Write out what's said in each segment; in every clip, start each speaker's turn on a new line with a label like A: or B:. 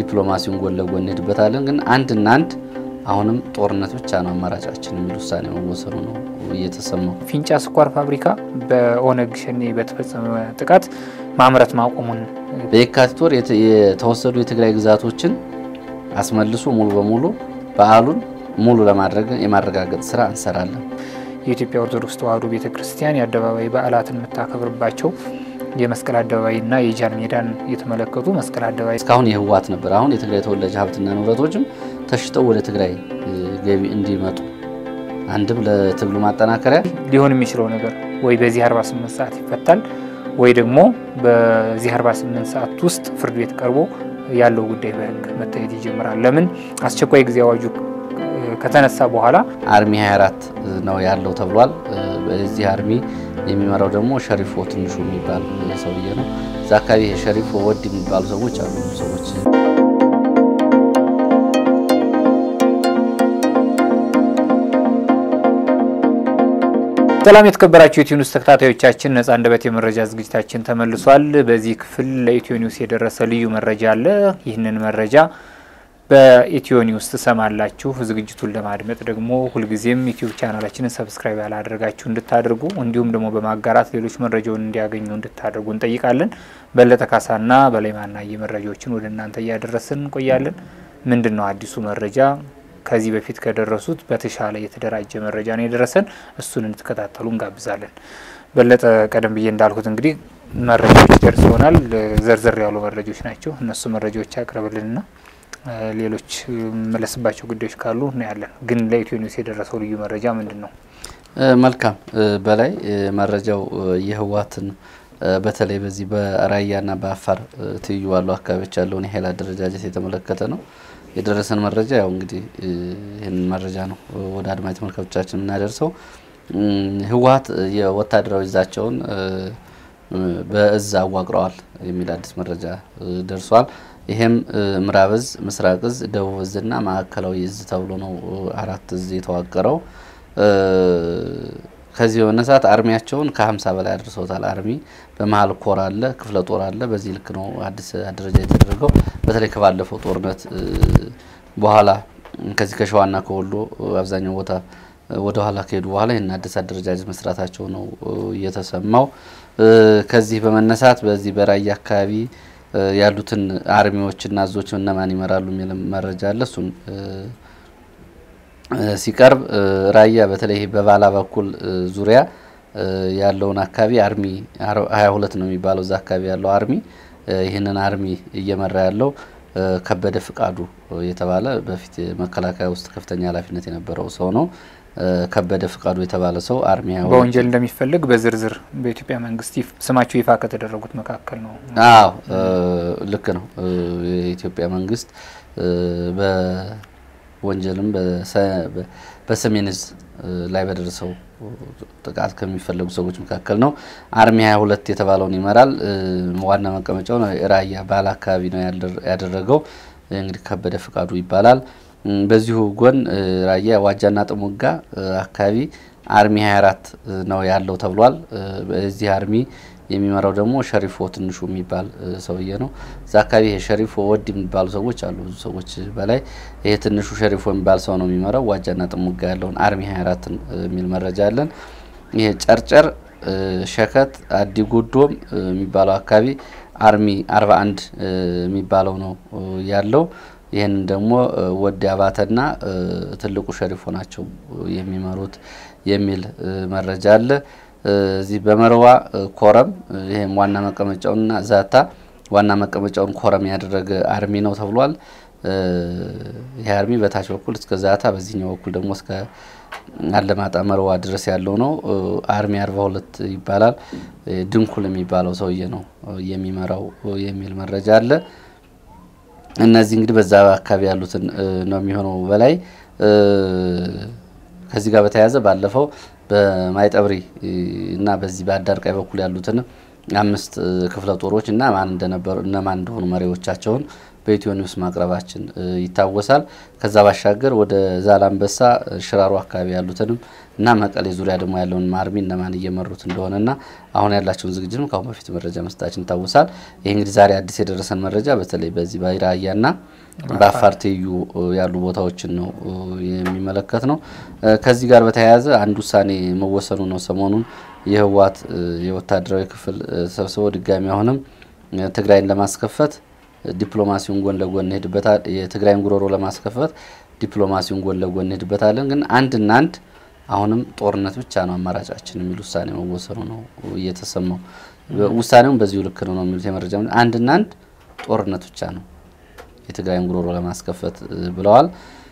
A: ዲፕሎማሲውን ጎን ለጎን እንሄድበታለን። ግን አንድና አንድ አሁንም ጦርነት ብቻ ነው አማራጫችን የሚል ውሳኔ መወሰኑ ነው እየተሰማው።
B: ፊንጫ ስኳር ፋብሪካ በኦነግ ሸኔ በተፈጸመ ጥቃት ማምረት ማቆሙን
A: በየካቲት ወር የተወሰዱ የትግራይ ግዛቶችን አስመልሶ ሙሉ በሙሉ በዓሉን ሙሉ ለማድረግ የማረጋገጥ ስራ እንሰራለን።
B: የኢትዮጵያ ኦርቶዶክስ ተዋሕዶ ቤተ ክርስቲያን የአደባባይ በዓላትን የምታከብርባቸው የመስቀል አደባባይና የጃን ሜዳን የተመለከቱ መስቀል አደባባይ
A: እስካሁን የህወሓት ነበር። አሁን የትግራይ ተወላጅ ሀብትና ንብረቶችም ተሽጠው ወደ ትግራይ ገቢ እንዲመጡ አንድም ለትግሉ ማጠናከሪያ
B: ሊሆን የሚችለው ነገር ወይ በዚህ 48 ሰዓት ይፈታል ወይ ደግሞ በዚህ 48 ሰዓት ውስጥ ፍርድ ቤት ቀርቦ ያለው ጉዳይ በህግ መታየት ይጀምራል። ለምን አስቸኳይ ጊዜ አዋጁ ከተነሳ በኋላ
A: አርሚ 24 ነው ያለው ተብሏል። በዚህ አርሚ የሚመራው ደግሞ ሸሪፎ ትንሹ የሚባል ሰውዬ ነው። እዛ አካባቢ ሸሪፎ ወድ የሚባሉ ሰዎች አሉ ሰዎች
B: ሰላም የተከበራችሁ የኢትዮ ኒውስ ተከታታዮቻችን፣ ነጻ አንደበት የመረጃ ዝግጅታችን ተመልሷል። በዚህ ክፍል ለኢትዮ ኒውስ የደረሰ ልዩ መረጃ አለ። ይህንን መረጃ በኢትዮ ኒውስ ትሰማላችሁ። ዝግጅቱን ለማድመጥ ደግሞ ሁልጊዜም ዩቲዩብ ቻናላችንን ሰብስክራይብ ያላደረጋችሁ እንድታደርጉ እንዲሁም ደግሞ በማጋራት ሌሎች መረጃውን እንዲያገኙ እንድታደርጉ እንጠይቃለን። በለጠ ካሳና በላይ ማናየ መረጃዎችን ወደ እናንተ እያደረስን እንቆያለን። ምንድን ነው አዲሱ መረጃ? ከዚህ በፊት ከደረሱት በተሻለ የተደራጀ መረጃ ነው የደረሰን። እሱን እንድትከታተሉ እንጋብዛለን። በለጠ፣ ቀደም ብዬ እንዳልኩት እንግዲህ መረጃዎች ደርሰውናል። ዘርዘር ያሉ መረጃዎች ናቸው። እነሱ መረጃዎች ያቅርብልንና ሌሎች መለስባቸው ጉዳዮች ካሉ እናያለን። ግን ለኢትዮ ኒውስ የደረሰው ልዩ መረጃ ምንድን ነው?
A: መልካም በላይ መረጃው የህወሓትን በተለይ በዚህ በራያና በአፋር ትይዩ ባሉ አካባቢዎች ያለውን የኃይል አደረጃጀት የተመለከተ ነው የደረሰን መረጃ። ያው እንግዲህ ይህንን መረጃ ነው ወደ አድማጭ ተመልካቾቻችን የምናደርሰው። ህወሓት የወታደራዊ እዛቸውን በእዝ አዋቅረዋል የሚል አዲስ መረጃ ደርሷል። ይሄም ምዕራብ እዝ፣ ምስራቅ እዝ፣ ደቡብ እዝና ማዕከላዊ እዝ ተብሎ ነው አራት እዝ የተዋቀረው። ከዚህ በመነሳት አርሚያቸውን ከሀምሳ በላይ አድርሰውታል። አርሚ በመሀል ኮር አለ፣ ክፍለ ጦር አለ። በዚህ ልክ ነው አዲስ አደረጃ የተደረገው። በተለይ ከባለፈው ጦርነት በኋላ ከዚህ ከሸዋና ከወሎ አብዛኛው ቦታ ወደ ኋላ ከሄዱ በኋላ ይህን አዲስ አደረጃጀት መስራታቸው ነው እየተሰማው። ከዚህ በመነሳት በዚህ በራያ አካባቢ ያሉትን አርሚዎችና እዞች እነማን ይመራሉ የሚል መረጃ አለ። እሱን ሲቀርብ ራያ በተለይ በባላ በኩል ዙሪያ ያለውን አካባቢ አርሚ ሀያ ሁለት ነው የሚባለው እዛ አካባቢ ያለው አርሚ ይህንን አርሚ እየመራ ያለው ከበደ ፍቃዱ የተባለ በፊት መከላከያ ውስጥ ከፍተኛ ኃላፊነት የነበረው ሰው ነው። ከበደ ፍቃዱ የተባለ ሰው አርሚ
B: በወንጀል እንደሚፈልግ በዝርዝር በኢትዮጵያ መንግስት ስማቸው ይፋ ከተደረጉት መካከል ነው።
A: አዎ ልክ ነው። የኢትዮጵያ መንግስት በወንጀልም በሰሜን እዝ ላይ በደረሰው ጥቃት ከሚፈለጉ ሰዎች መካከል ነው። አርሚ 22 የተባለውን ይመራል። ዋና መቀመጫው ራያ ባላ አካባቢ ነው ያደረገው። እንግዲህ ከበደ ፍቃዱ ይባላል። በዚሁ ጎን ራያ ዋጃና ጥሙጋ አካባቢ አርሚ 24 ነው ያለው ተብሏል። በዚህ አርሚ የሚመራው ደግሞ ሸሪፎ ትንሹ የሚባል ሰውዬ ነው። እዛ አካባቢ ይሄ ሸሪፎ ወድ የሚባሉ ሰዎች አሉ፣ ብዙ ሰዎች በላይ ይሄ ትንሹ ሸሪፎ የሚባል ሰው ነው የሚመራው ዋጃና ጥሙጋ ያለውን አርሚ 24 የሚል መረጃ አለን። ይሄ ጨርጨር፣ ሸከት፣ አዲጉዶም የሚባለው አካባቢ አርሚ 41 የሚባለው ነው ያለው። ይህንን ደግሞ ወዲ አባተና ትልቁ ሸሪፎ ናቸው የሚመሩት የሚል መረጃ አለ። እዚህ በመርዋ ኮረም ይህም ዋና መቀመጫውንና ዛታ ዋና መቀመጫውን ኮረም ያደረገ አርሚ ነው ተብሏል። ይህ አርሚ በታች በኩል እስከ ዛታ፣ በዚህኛው በኩል ደግሞ እስከ አለማጣ መርዋ ድረስ ያለው ነው። አርሚ አርባ ሁለት ይባላል። ድንኩል የሚባለው ሰውዬ ነው የሚመራው የሚል መረጃ አለ። እነዚህ እንግዲህ በዛ አካባቢ ያሉትን ነው የሚሆነው። በላይ ከዚህ ጋር በተያያዘ ባለፈው በማይጠብሪ እና በዚህ በአዳርቃይ በኩል ያሉትን አምስት ክፍለ ጦሮች እና ማን እንደነበሩ እነማን እንደሆኑ መሪዎቻቸውን በኢትዮ ኒውስ ማቅረባችን ይታወሳል። ከዛ ባሻገር ወደ ዛላንበሳ ሽራሮ አካባቢ ያሉትንም እና መቀሌ ዙሪያ ደግሞ ያለውን አርሚ እነማን እየመሩት እንደሆነና አሁን ያላቸውን ዝግጅትም ከአሁን በፊት መረጃ መስጠታችን ይታወሳል። ይህ እንግዲህ ዛሬ አዲስ የደረሰን መረጃ በተለይ በዚህ በራያና በአፋር ትይዩ ያሉ ቦታዎችን ነው የሚመለከት ነው። ከዚህ ጋር በተያያዘ አንድ ውሳኔ መወሰኑ ነው ሰሞኑን የህወሓት የወታደራዊ ክፍል ሰብስበው ድጋሚ አሁንም ትግራይን ለማስከፈት ዲፕሎማሲውን ጎን ለጎን እንሄድበታል። የትግራይን ጉሮሮ ለማስከፈት ዲፕሎማሲውን ጎን ለጎን እንሄድበታለን። ግን አንድና አንድ አሁንም ጦርነት ብቻ ነው አማራጫችን የሚል ውሳኔ መወሰኑ ነው እየተሰማው። ውሳኔውን በዚሁ ልክ ነው ነው የሚሉት የመረጃ አንድና አንድ ጦርነት ብቻ ነው የትግራይን ጉሮሮ ለማስከፈት ብለዋል።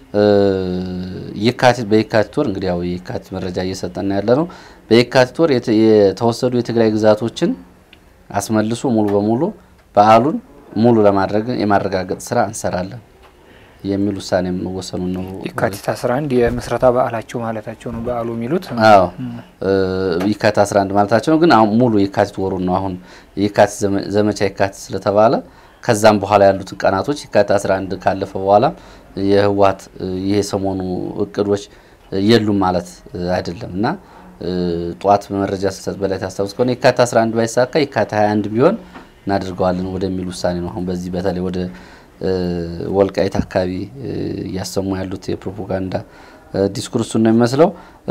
A: የካቲት በየካቲት ወር እንግዲህ ያው የካቲት መረጃ እየሰጠን ያለ ነው። በየካቲት ወር የተወሰዱ የትግራይ ግዛቶችን አስመልሶ ሙሉ በሙሉ በዓሉን ሙሉ ለማድረግ የማረጋገጥ ስራ እንሰራለን የሚል ውሳኔ መወሰኑን ነው።
B: የካቲት 11 የምስረታ በዓላቸው ማለታቸው ነው በዓሉ የሚሉት።
A: አዎ የካቲት 11 ማለታቸው ነው። ግን አሁን ሙሉ የካቲት ወሩን ነው። አሁን የካቲት ዘመቻ የካቲት ስለተባለ ከዛም በኋላ ያሉትን ቀናቶች የካቲት 11 ካለፈ በኋላ የህወሓት ይሄ ሰሞኑ እቅዶች የሉም ማለት አይደለም እና ጠዋት በመረጃ ስሰጥ በላይ ታስታውስ ከሆነ የካቲት 11 ባይሳካ የካቲት 21 ቢሆን እናደርገዋለን ወደሚል ውሳኔ ነው። አሁን በዚህ በተለይ ወደ ወልቃይት አካባቢ እያሰሙ ያሉት የፕሮፓጋንዳ ዲስኩርሱን ነው የሚመስለው።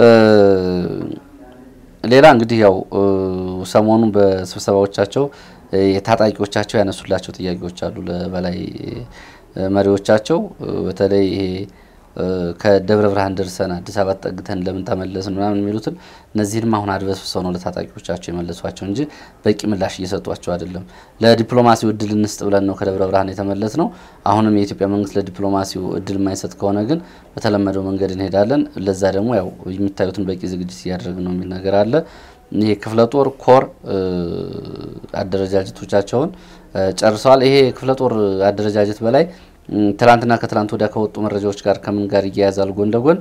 A: ሌላ እንግዲህ ያው ሰሞኑን በስብሰባዎቻቸው የታጣቂዎቻቸው ያነሱላቸው ጥያቄዎች አሉ ለበላይ መሪዎቻቸው በተለይ ይሄ ከደብረ ብርሃን ደርሰን አዲስ አበባ ጠግተን ለምን ተመለስን ምናምን የሚሉትን እነዚህንም አሁን አድበስብሰው ነው ለታጣቂዎቻቸው የመለሷቸው እንጂ በቂ ምላሽ እየሰጧቸው አይደለም። ለዲፕሎማሲው እድል እንስጥ ብለን ነው ከደብረ ብርሃን የተመለስ ነው። አሁንም የኢትዮጵያ መንግስት ለዲፕሎማሲው እድል የማይሰጥ ከሆነ ግን በተለመደው መንገድ እንሄዳለን። ለዛ ደግሞ ያው የሚታዩትን በቂ ዝግጅት እያደረግን ነው የሚል ነገር አለ። ይሄ ክፍለ ጦር ኮር አደረጃጀቶቻቸውን ጨርሰዋል። ይሄ ክፍለ ጦር አደረጃጀት በላይ ትላንትና ከትላንት ወዲያ ከወጡ መረጃዎች ጋር ከምን ጋር እያያዛል? ጎን ለጎን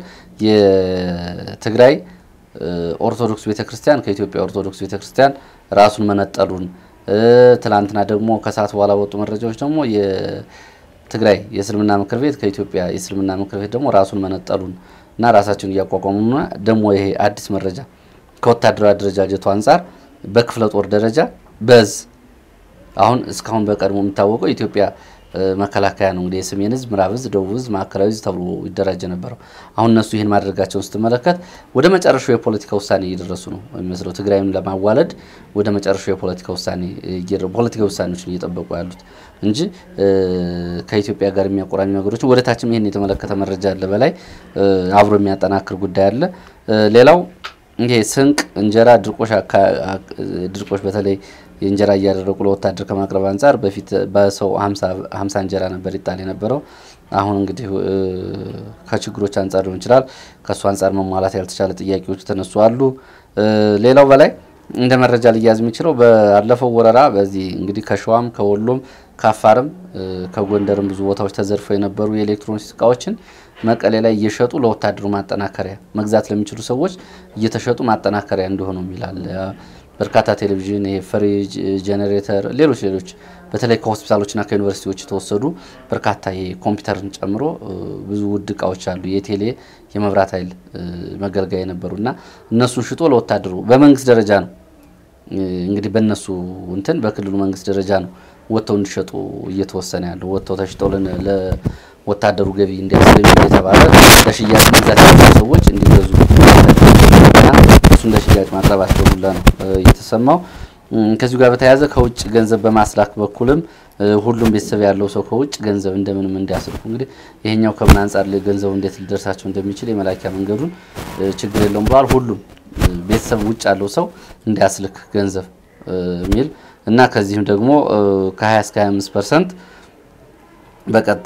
A: የትግራይ ኦርቶዶክስ ቤተክርስቲያን ከኢትዮጵያ ኦርቶዶክስ ቤተክርስቲያን ራሱን መነጠሉን ትላንትና ደግሞ ከሰዓት በኋላ ወጡ መረጃዎች ደግሞ የትግራይ የእስልምና ምክር ቤት ከኢትዮጵያ የእስልምና ምክር ቤት ደግሞ ራሱን መነጠሉን እና ራሳቸውን እያቋቋሙና ደግሞ ይሄ አዲስ መረጃ ከወታደራዊ አደረጃጀቱ አንጻር በክፍለ ጦር ደረጃ በዝ አሁን እስካሁን በቀድሞ የሚታወቀው ኢትዮጵያ መከላከያ ነው እንግዲህ የሰሜን እዝ፣ ምዕራብ እዝ፣ ደቡብ እዝ፣ ማዕከላዊ እዝ ተብሎ ይደራጅ ነበረው። አሁን እነሱ ይህን ማድረጋቸውን ስትመለከት ወደ መጨረሻው የፖለቲካ ውሳኔ እየደረሱ ነው የሚመስለው። ትግራይን ለማዋለድ ወደ መጨረሻው የፖለቲካ ውሳኔ ፖለቲካ ውሳኔዎችን እየጠበቁ ያሉት እንጂ ከኢትዮጵያ ጋር የሚያቆራኙ ነገሮችን ወደ ታችም ይህን የተመለከተ መረጃ አለ። በላይ አብሮ የሚያጠናክር ጉዳይ አለ። ሌላው ይሄ ስንቅ፣ እንጀራ፣ ድርቆሽ ድርቆሽ በተለይ የእንጀራ እያደረጉ ለወታደር ከማቅረብ አንጻር በፊት በሰው ሀምሳ እንጀራ ነበር ይጣል የነበረው። አሁን እንግዲህ ከችግሮች አንጻር ሊሆን ይችላል ከእሱ አንጻር መሟላት ያልተቻለ ጥያቄዎች ተነሱ አሉ። ሌላው በላይ እንደ መረጃ ሊያዝ የሚችለው ባለፈው ወረራ በዚህ እንግዲህ ከሸዋም ከወሎም ከአፋርም ከጎንደርም ብዙ ቦታዎች ተዘርፈው የነበሩ የኤሌክትሮኒክስ እቃዎችን መቀሌ ላይ እየሸጡ ለወታደሩ ማጠናከሪያ መግዛት ለሚችሉ ሰዎች እየተሸጡ ማጠናከሪያ እንዲሆኑ የሚላል በርካታ ቴሌቪዥን፣ ፍሪጅ፣ ጄኔሬተር፣ ሌሎች ሌሎች በተለይ ከሆስፒታሎችና ከዩኒቨርሲቲዎች የተወሰዱ በርካታ የኮምፒውተርን ጨምሮ ብዙ ውድ እቃዎች አሉ። የቴሌ የመብራት ኃይል መገልገያ የነበሩ እና እነሱን ሽጦ ለወታደሩ በመንግስት ደረጃ ነው እንግዲህ በእነሱ እንትን በክልሉ መንግስት ደረጃ ነው ወጥተው እንዲሸጡ እየተወሰነ ያለው ወጥተው ተሽጠው ለወታደሩ ገቢ እንዲያስገኙ የተባለ ለሽያጭ መግዛት ያሉ ሰዎች እንዲገዙ እሱ እንደ ሽያጭ ማቅረባቸው ሁላ ነው የተሰማው። ከዚሁ ጋር በተያያዘ ከውጭ ገንዘብ በማስላክ በኩልም ሁሉም ቤተሰብ ያለው ሰው ከውጭ ገንዘብ እንደምንም እንዲያስልኩ እንግዲህ ይሄኛው ከምን አንጻር ገንዘቡ እንዴት ሊደርሳቸው እንደሚችል የመላኪያ መንገዱን ችግር የለውም ብለዋል። ሁሉም ቤተሰብ ውጭ ያለው ሰው እንዲያስልክ ገንዘብ የሚል እና ከዚህም ደግሞ ከ20 እስከ 25 ፐርሰንት በቀጥታ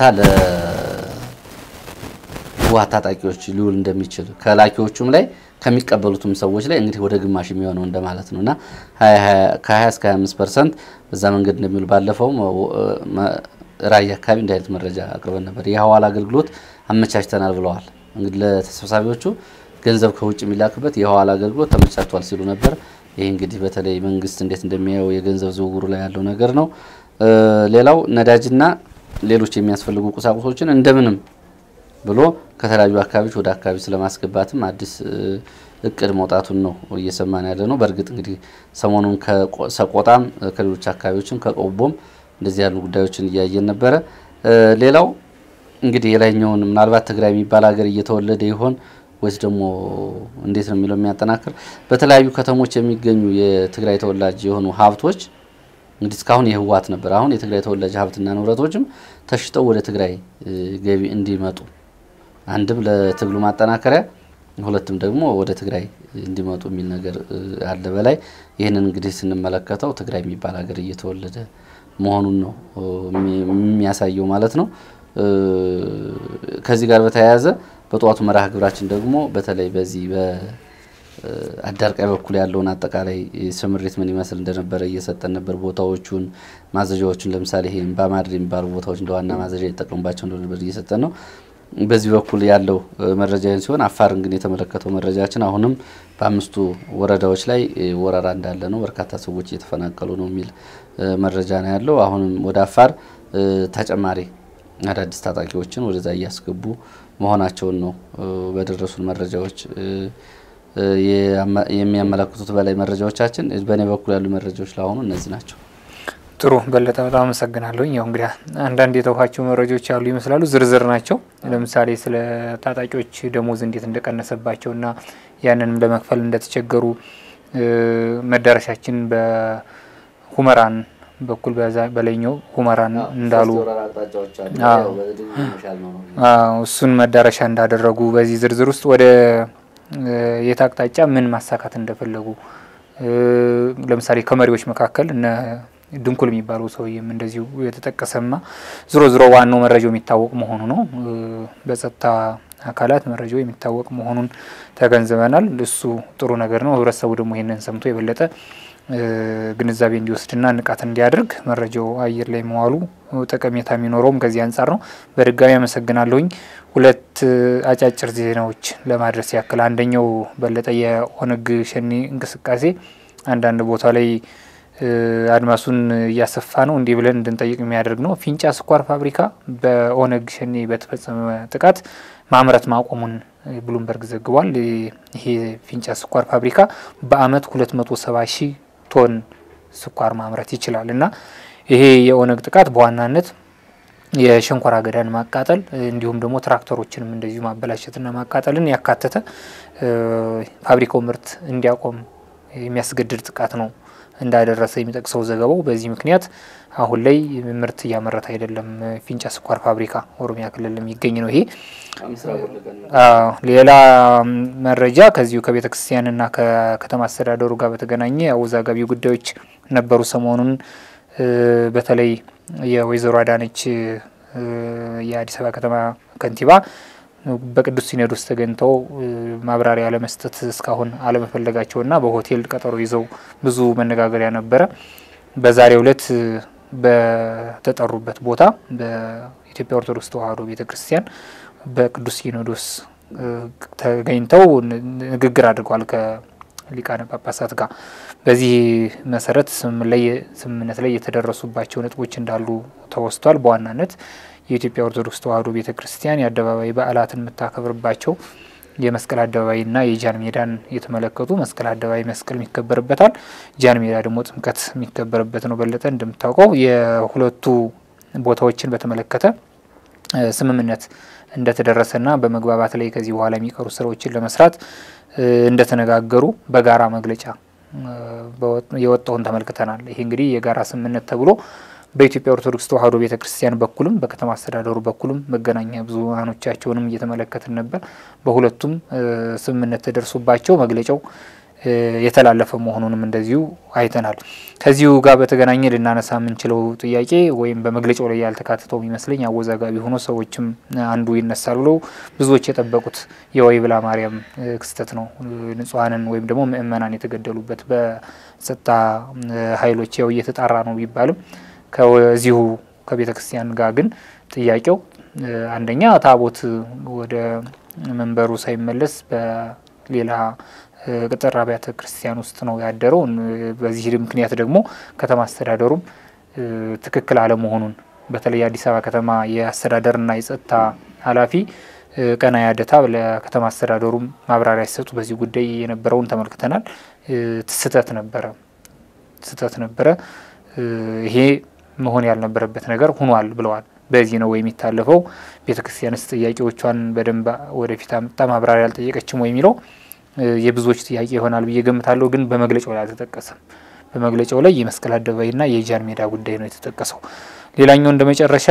A: ለህወሓት ታጣቂዎች ሊውል እንደሚችል ከላኪዎቹም ላይ ከሚቀበሉትም ሰዎች ላይ እንግዲህ ወደ ግማሽ የሚሆነው እንደማለት ነው እና ከ20 እስከ 25 ፐርሰንት በዛ መንገድ እንደሚውል ባለፈውም ራያ አካባቢ እንዲህ አይነት መረጃ አቅርበን ነበር። የሐዋላ አገልግሎት አመቻችተናል ብለዋል። እንግዲህ ለተሰብሳቢዎቹ ገንዘብ ከውጭ የሚላክበት የሐዋላ አገልግሎት ተመቻችቷል ሲሉ ነበር። ይህ እንግዲህ በተለይ መንግስት እንዴት እንደሚያየው የገንዘብ ዝውውሩ ላይ ያለው ነገር ነው። ሌላው ነዳጅና ሌሎች የሚያስፈልጉ ቁሳቁሶችን እንደምንም ብሎ ከተለያዩ አካባቢዎች ወደ አካባቢ ስለማስገባትም አዲስ እቅድ መውጣቱን ነው እየሰማን ያለ ነው። በእርግጥ እንግዲህ ሰሞኑን ከሰቆጣም ከሌሎች አካባቢዎችም ከቆቦም እንደዚህ ያሉ ጉዳዮችን እያየን ነበረ። ሌላው እንግዲህ የላይኛውን ምናልባት ትግራይ የሚባል ሀገር እየተወለደ ይሆን ወይስ ደግሞ እንዴት ነው የሚለው የሚያጠናክር በተለያዩ ከተሞች የሚገኙ የትግራይ ተወላጅ የሆኑ ሀብቶች እንግዲህ እስካሁን የህወሓት ነበር። አሁን የትግራይ ተወላጅ ሀብትና ንብረቶችም ተሽጠው ወደ ትግራይ ገቢ እንዲመጡ አንድም ለትግሉ ማጠናከሪያ፣ ሁለትም ደግሞ ወደ ትግራይ እንዲመጡ የሚል ነገር አለ። በላይ ይህንን እንግዲህ ስንመለከተው ትግራይ የሚባል ሀገር እየተወለደ መሆኑን ነው የሚያሳየው ማለት ነው። ከዚህ ጋር በተያያዘ በጠዋቱ መርሃ ግብራችን ደግሞ በተለይ በዚህ በአዳርቃይ በኩል ያለውን አጠቃላይ ስምሪት ምን ይመስል እንደነበረ እየሰጠን ነበር። ቦታዎቹን፣ ማዘዣዎቹን ለምሳሌ ይሄ ባማድር የሚባሉ ቦታዎች እንደ ዋና ማዘዣ ይጠቀሙባቸው እንደነበር እየሰጠን ነው። በዚህ በኩል ያለው መረጃ ሲሆን አፋርን ግን የተመለከተው መረጃችን አሁንም በአምስቱ ወረዳዎች ላይ ወረራ እንዳለ ነው። በርካታ ሰዎች እየተፈናቀሉ ነው የሚል መረጃ ነው ያለው። አሁንም ወደ አፋር ተጨማሪ አዳዲስ ታጣቂዎችን ወደዛ እያስገቡ መሆናቸውን ነው በደረሱን መረጃዎች የሚያመለክቱት። በላይ መረጃዎቻችን በእኔ በኩል ያሉ መረጃዎች ለአሁኑ እነዚህ ናቸው።
B: ጥሩ በለጠ፣ በጣም አመሰግናለሁ። ያው እንግዲህ አንዳንድ የተውኋቸው መረጃዎች ያሉ ይመስላሉ፣ ዝርዝር ናቸው። ለምሳሌ ስለ ታጣቂዎች ደሞዝ እንዴት እንደቀነሰባቸውና ያንንም ለመክፈል እንደተቸገሩ መዳረሻችን በሁመራን በኩል በላይኛው ሁመራን እንዳሉ እሱን መዳረሻ እንዳደረጉ በዚህ ዝርዝር ውስጥ ወደ የት አቅጣጫ ምን ማሳካት እንደፈለጉ ለምሳሌ ከመሪዎች መካከል እነ ድንኩል የሚባለው ሰውዬም እንደዚሁ የተጠቀሰማ ዝሮ ዝሮ ዋናው መረጃው የሚታወቅ መሆኑ ነው። በጸጥታ አካላት መረጃው የሚታወቅ መሆኑን ተገንዝበናል። እሱ ጥሩ ነገር ነው። ህብረተሰቡ ደግሞ ይህንን ሰምቶ የበለጠ ግንዛቤ እንዲወስድና ንቃት እንዲያደርግ መረጃው አየር ላይ መዋሉ ጠቀሜታ የሚኖረውም ከዚህ አንጻር ነው። በድጋሚ አመሰግናለሁኝ። ሁለት አጫጭር ዜናዎች ለማድረስ ያክል፣ አንደኛው በለጠ የኦነግ ሸኔ እንቅስቃሴ አንዳንድ ቦታ ላይ አድማሱን እያሰፋ ነው እንዲህ ብለን እንድንጠይቅ የሚያደርግ ነው። ፊንጫ ስኳር ፋብሪካ በኦነግ ሸኔ በተፈጸመ ጥቃት ማምረት ማቆሙን ብሉምበርግ ዘግቧል። ይሄ ፊንጫ ስኳር ፋብሪካ በአመት ሁለት መቶ ሰባ ሺህ ቶን ስኳር ማምረት ይችላል እና ይሄ የኦነግ ጥቃት በዋናነት የሸንኮራ አገዳን ማቃጠል እንዲሁም ደግሞ ትራክተሮችንም እንደዚሁ ማበላሸትና ማቃጠልን ያካተተ ፋብሪካው ምርት እንዲያቆም የሚያስገድድ ጥቃት ነው እንዳደረሰ የሚጠቅሰው ዘገባው። በዚህ ምክንያት አሁን ላይ ምርት እያመረተ አይደለም። ፊንጫ ስኳር ፋብሪካ ኦሮሚያ ክልል የሚገኝ ነው። ይሄ ሌላ መረጃ ከዚሁ ከቤተ ክርስቲያንና ከከተማ አስተዳደሩ ጋር በተገናኘ አወዛጋቢ ጉዳዮች ነበሩ ሰሞኑን በተለይ የወይዘሮ አዳነች የአዲስ አበባ ከተማ ከንቲባ በቅዱስ ሲኖዶስ ተገኝተው ማብራሪያ ለመስጠት እስካሁን አለመፈለጋቸውና በሆቴል ቀጠሮ ይዘው ብዙ መነጋገሪያ ነበረ። በዛሬው ዕለት በተጠሩበት ቦታ በኢትዮጵያ ኦርቶዶክስ ተዋሕዶ ቤተ ክርስቲያን በቅዱስ ሲኖዶስ ተገኝተው ንግግር አድርገዋል ከሊቃነ ጳጳሳት ጋር። በዚህ መሰረት ስምምነት ላይ የተደረሱባቸው ነጥቦች እንዳሉ ተወስቷል። በዋናነት የኢትዮጵያ ኦርቶዶክስ ተዋሕዶ ቤተ ክርስቲያን የአደባባይ በዓላትን የምታከብርባቸው የመስቀል አደባባይና የጃን ሜዳን የተመለከቱ መስቀል አደባባይ መስቀል የሚከበርበታል፣ ጃን ሜዳ ደግሞ ጥምቀት የሚከበርበት ነው። በለጠ እንደምታውቀው የሁለቱ ቦታዎችን በተመለከተ ስምምነት እንደተደረሰና በመግባባት ላይ ከዚህ በኋላ የሚቀሩ ስራዎችን ለመስራት እንደተነጋገሩ በጋራ መግለጫ የወጣውን ተመልክተናል። ይሄ እንግዲህ የጋራ ስምምነት ተብሎ በኢትዮጵያ ኦርቶዶክስ ተዋሕዶ ቤተ ክርስቲያን በኩልም በከተማ አስተዳደሩ በኩልም መገናኛ ብዙኃኖቻቸውንም እየተመለከትን ነበር። በሁለቱም ስምምነት ተደርሶባቸው መግለጫው የተላለፈ መሆኑንም እንደዚሁ አይተናል። ከዚሁ ጋር በተገናኘ ልናነሳ የምንችለው ጥያቄ ወይም በመግለጫው ላይ ያልተካተተው የሚመስለኝ አወዛጋቢ ሆኖ ሰዎችም አንዱ ይነሳል ብለው ብዙዎች የጠበቁት የወይብላ ማርያም ክስተት ነው። ንጹሐንን ወይም ደግሞ ምእመናን የተገደሉበት በጸጥታ ኃይሎች ያው እየተጣራ ነው ቢባልም ከዚሁ ከቤተ ክርስቲያን ጋር ግን ጥያቄው አንደኛ ታቦት ወደ መንበሩ ሳይመለስ በሌላ ቅጥር አብያተ ክርስቲያን ውስጥ ነው ያደረው። በዚህ ምክንያት ደግሞ ከተማ አስተዳደሩም ትክክል አለመሆኑን በተለይ የአዲስ አበባ ከተማ የአስተዳደርና የጸጥታ ኃላፊ ቀና ያደታ ለከተማ አስተዳደሩም ማብራሪያ ሲሰጡ በዚህ ጉዳይ የነበረውን ተመልክተናል። ስህተት ነበረ ስህተት ነበረ ይሄ መሆን ያልነበረበት ነገር ሆኗል ብለዋል። በዚህ ነው ወይ የሚታለፈው? ቤተ ክርስቲያንስ ጥያቄዎቿን በደንብ ወደፊት አምጣ ማብራሪያ አልጠየቀችም ወይ የሚለው የብዙዎች ጥያቄ ይሆናል ብዬ ገምታለሁ። ግን በመግለጫው ላይ አልተጠቀሰም። በመግለጫው ላይ የመስቀል አደባባይና የጃን ሜዳ ጉዳይ ነው የተጠቀሰው። ሌላኛው እንደ መጨረሻ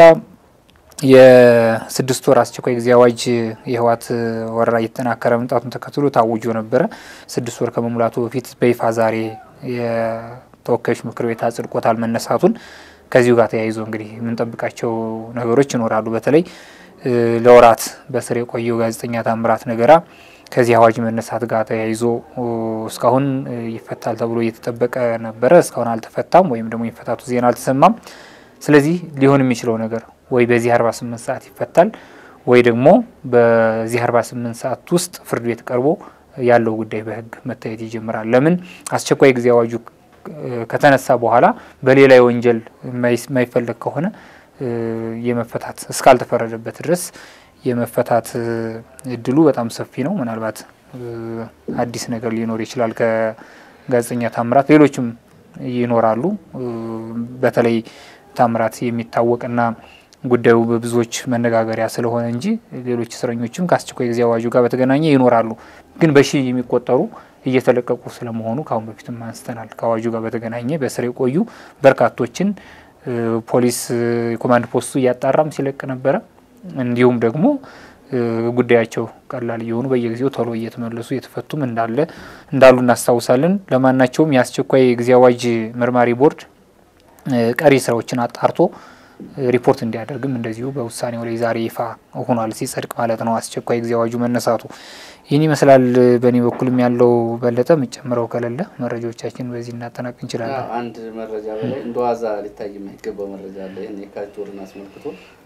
B: የስድስት ወር አስቸኳይ ጊዜ አዋጅ የህወሓት ወረራ እየተጠናከረ መምጣቱን ተከትሎ ታውጆ ነበረ። ስድስት ወር ከመሙላቱ በፊት በይፋ ዛሬ የተወካዮች ምክር ቤት አጽድቆታል መነሳቱን። ከዚሁ ጋር ተያይዞ እንግዲህ የምንጠብቃቸው ነገሮች ይኖራሉ። በተለይ ለወራት በስር የቆየው ጋዜጠኛ ታምራት ነገራ ከዚህ አዋጅ መነሳት ጋር ተያይዞ እስካሁን ይፈታል ተብሎ እየተጠበቀ ነበረ። እስካሁን አልተፈታም፣ ወይም ደግሞ የመፈታቱ ዜና አልተሰማም። ስለዚህ ሊሆን የሚችለው ነገር ወይ በዚህ 48 ሰዓት ይፈታል ወይ ደግሞ በዚህ 48 ሰዓት ውስጥ ፍርድ ቤት ቀርቦ ያለው ጉዳይ በህግ መታየት ይጀምራል። ለምን አስቸኳይ ጊዜ አዋጁ ከተነሳ በኋላ በሌላ የወንጀል የማይፈለግ ከሆነ የመፈታት እስካልተፈረደበት ድረስ የመፈታት እድሉ በጣም ሰፊ ነው። ምናልባት አዲስ ነገር ሊኖር ይችላል ከጋዜጠኛ ታምራት፣ ሌሎችም ይኖራሉ። በተለይ ታምራት የሚታወቅና ጉዳዩ በብዙዎች መነጋገሪያ ስለሆነ እንጂ ሌሎች እስረኞችም ከአስቸኳይ ጊዜ አዋጁ ጋር በተገናኘ ይኖራሉ። ግን በሺህ የሚቆጠሩ እየተለቀቁ ስለመሆኑ ከአሁን በፊትም አንስተናል። ከአዋጁ ጋር በተገናኘ በስር የቆዩ በርካቶችን ፖሊስ ኮማንድ ፖስቱ እያጣራም ሲለቅ ነበረ። እንዲሁም ደግሞ ጉዳያቸው ቀላል እየሆኑ በየጊዜው ቶሎ እየተመለሱ እየተፈቱም እንዳለ እንዳሉ እናስታውሳለን። ለማናቸውም የአስቸኳይ ጊዜ አዋጅ መርማሪ ቦርድ ቀሪ ስራዎችን አጣርቶ ሪፖርት እንዲያደርግም እንደዚሁ በውሳኔው ላይ ዛሬ ይፋ ሆኗል፣ ሲጸድቅ ማለት ነው አስቸኳይ ጊዜ አዋጁ መነሳቱ። ይህን ይመስላል በእኔ በኩልም ያለው። በለጠ የምጨምረው ከሌለ መረጃዎቻችን በዚህ እናጠናቅ እንችላለን።
A: አንድ መረጃ በላይ እንደ ዋዛ ሊታይ የማይገባው መረጃ አለ። ይህን የካቲት ወርን አስመልክቶ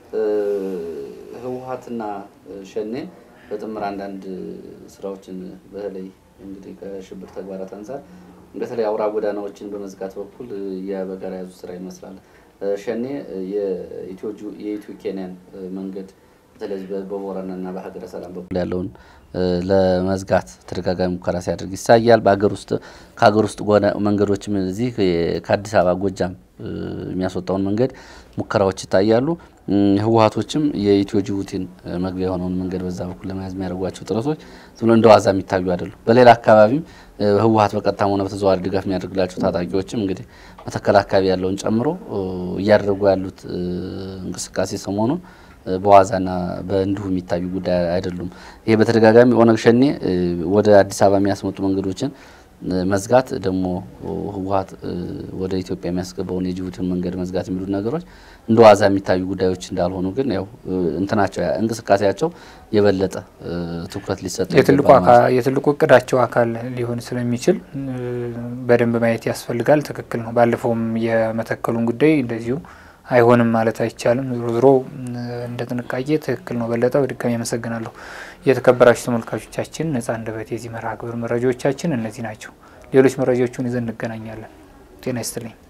A: ህወሓትና ሸኔ በጥምር አንዳንድ ስራዎችን በተለይ እንግዲህ ከሽብር ተግባራት አንጻር በተለይ አውራ ጎዳናዎችን በመዝጋት በኩል በጋራ የያዙ ስራ ይመስላል። ሸኔ የኢትዮ ኬንያን መንገድ በተለይ በቦረናና በሀገረ ሰላም በኩል ያለውን ለመዝጋት ተደጋጋሚ ሙከራ ሲያደርግ ይታያል። በሀገር ውስጥ ከሀገር ውስጥ መንገዶችም እዚህ ከአዲስ አበባ ጎጃም የሚያስወጣውን መንገድ ሙከራዎች ይታያሉ። ህወሓቶችም የኢትዮ ጅቡቲን መግቢያ የሆነውን መንገድ በዛ በኩል ለመያዝ የሚያደርጓቸው ጥረቶች ዝም ብሎ እንደ ዋዛ የሚታዩ አይደሉም። በሌላ አካባቢም ህወሓት በቀጥታም ሆነ በተዘዋዋሪ ድጋፍ የሚያደርግላቸው ታጣቂዎችም እንግዲህ መተከል አካባቢ ያለውን ጨምሮ እያደረጉ ያሉት እንቅስቃሴ ሰሞኑን በዋዛና በእንዲሁ የሚታዩ ጉዳይ አይደሉም። ይሄ በተደጋጋሚ ኦነግ ሸኔ ወደ አዲስ አበባ የሚያስመጡ መንገዶችን መዝጋት ደግሞ ህወሓት ወደ ኢትዮጵያ የሚያስገባውን የጅቡቲን መንገድ መዝጋት የሚሉት ነገሮች እንደ ዋዛ የሚታዩ ጉዳዮች እንዳልሆኑ ግን ያው እንትናቸው እንቅስቃሴያቸው የበለጠ ትኩረት ሊሰጥ
B: የትልቁ እቅዳቸው አካል ሊሆን ስለሚችል በደንብ ማየት ያስፈልጋል። ትክክል ነው። ባለፈውም የመተከሉን ጉዳይ እንደዚሁ አይሆንም ማለት አይቻልም። ዞሮ ዞሮ እንደ ጥንቃቄ ትክክል ነው። በለጠ በድጋሚ አመሰግናለሁ። የተከበራችሁ ተመልካቾቻችን ነጻ አንደበት የዚህ መርሃ ግብር መረጃዎቻችን እነዚህ ናቸው። ሌሎች መረጃዎችን ይዘን እንገናኛለን። ጤና ይስጥልኝ።